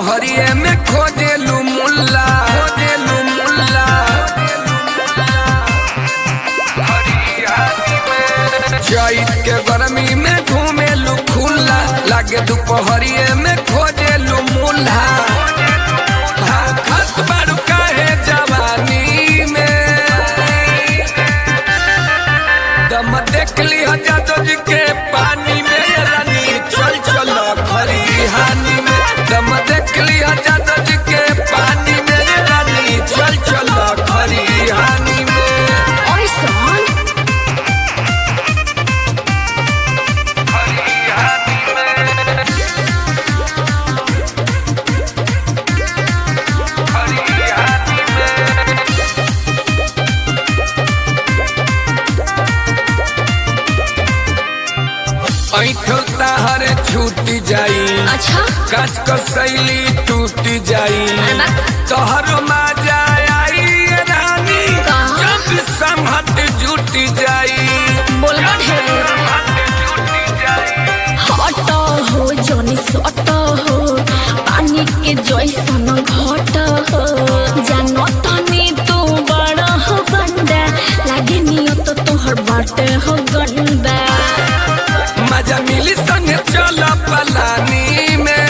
दोपहरिए में खोजेलू मुल्ला खोजेलू मुल्ला चैत के गर्मी में घूमेलू खुला लागे दोपहरिए में खोजेलू मुल्ला खत बारू काहे जवानी में दम देख ली जादव जी के पानी में रानी चल चल खरिहानी में दम देख ली जादव जी के पानी में रानी चल चल खरिहानी में ऐसन ऐठो ताहर छूट जाई अच्छा काच क शैली टूट जाई अरे बा। तोहर मजा आई रानी कहाँ? जब संहत जुट जाई बोलबा ढेर हट हो जनी सट हो पानी के जैसन घट हो जानो तनी तू बड़ा हो गंदा लागे नियत तोहर बाटे हो गंदा मजा मिली संग चल पलानी में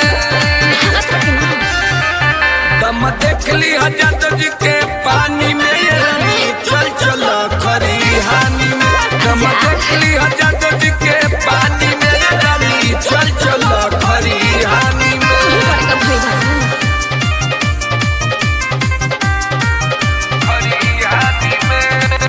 दम देख ली हजरत जी के पानी में ये रानी चल चल खरिहानी में दम देख ली हजरत जी के पानी में ये रानी चल चल खरिहानी में खरिहानी में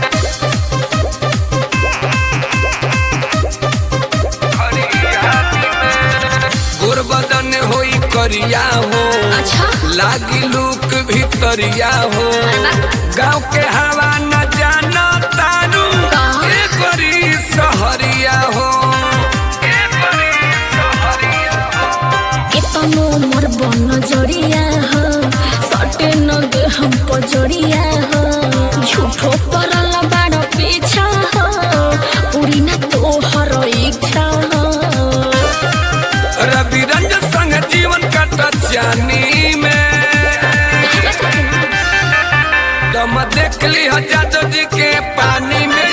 खरिहानी में गुरबदन होई करिया हो अच्छा लागी लूक भितरिया हो गाँव के हवा न जाना तारू कहाँ? ए बड़ी सहरिया हो ए बड़ी सहरिया हो। केतनो मोर बन जरिया हो सटे नग हम पजरिया हो झूठो परल बाड़ पीछा हो पूरी ना तोहर इच्छा हो रवि रंजन संग जीवन कट जानी में दम देख ली जादव जी के पानी में